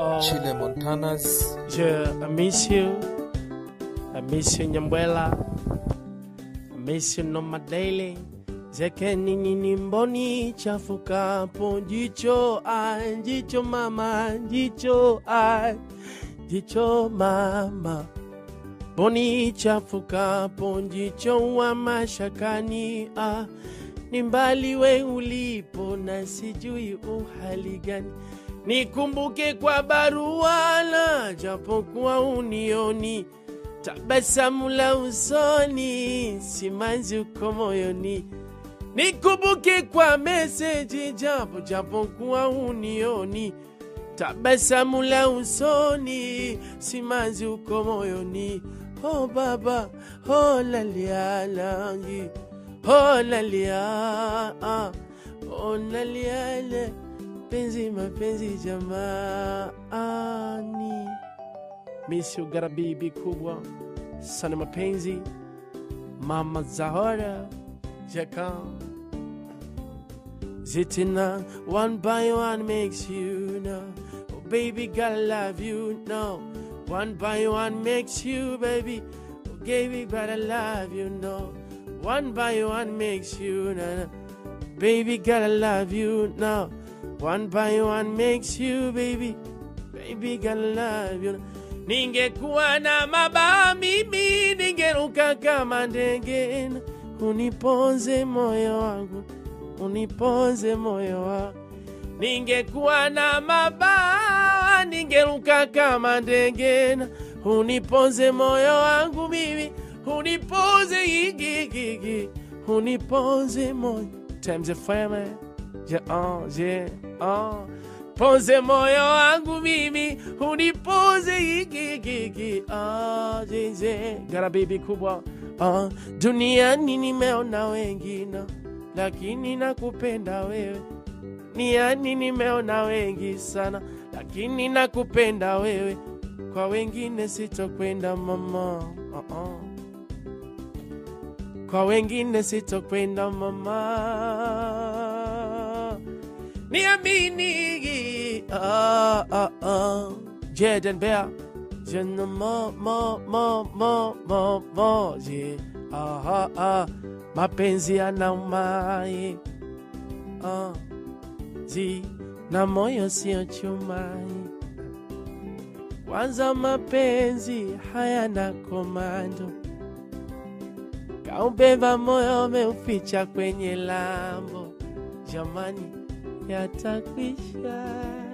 Oh, Chile Montanas. je, I miss you. I miss you, Nyambwela. I miss you, Noma Daily. Zeke nini ni mboni chafukapo jicho ai jicho mama jicho ai jicho mama boni chafukapo jicho wa mashakani ah ni mbali we ulipo na sijui uhali gani nikumbuke kwa barua la japokuwa unioni tabasamu la usoni simanzi uko moyoni nikumbuke kwa meseji japo japokuwa unioni tabasamu la usoni simanzi uko moyoni oh baba oh lalia langi oh lalia ah, oh lalia le penzi mapenzi jamaani misi ugara bibi kubwa sana mapenzi mama zahora jaka zitina one by one makes you know oh baby gotta love you no one by one makes you baby oh baby gotta love you no one by one makes you know baby gotta love you now one by one makes you baby baby gotta love you ningekuwa na mabawa mimi ningeruka kama ndege uniponze moyo wangu uniponze moyo wangu ningekuwa na mabawa ningeruka kama ndege uniponze moyo wangu mimi uniponze igigigi uniponze moyo times a fire je oh je oh ponze moyo wangu mimi uniponze igigigi ah je je gara bibi kubwa ah duniani nimeona wengine lakini nakupenda wewe niani nimeona wengi sana lakini nakupenda wewe kwa wengine sitokwenda mama uh -uh. kwa wengine sitokwenda mama niamini ah, ah, ah. Jaden Bear Jana mo mo mo mo mo mo je ah, ah, ah. mapenzi yanaumaye ah. ji na moyo sio chumai kwanza mapenzi hayana komando kaubeba moyo umeuficha kwenye lambo jamani yatakwisha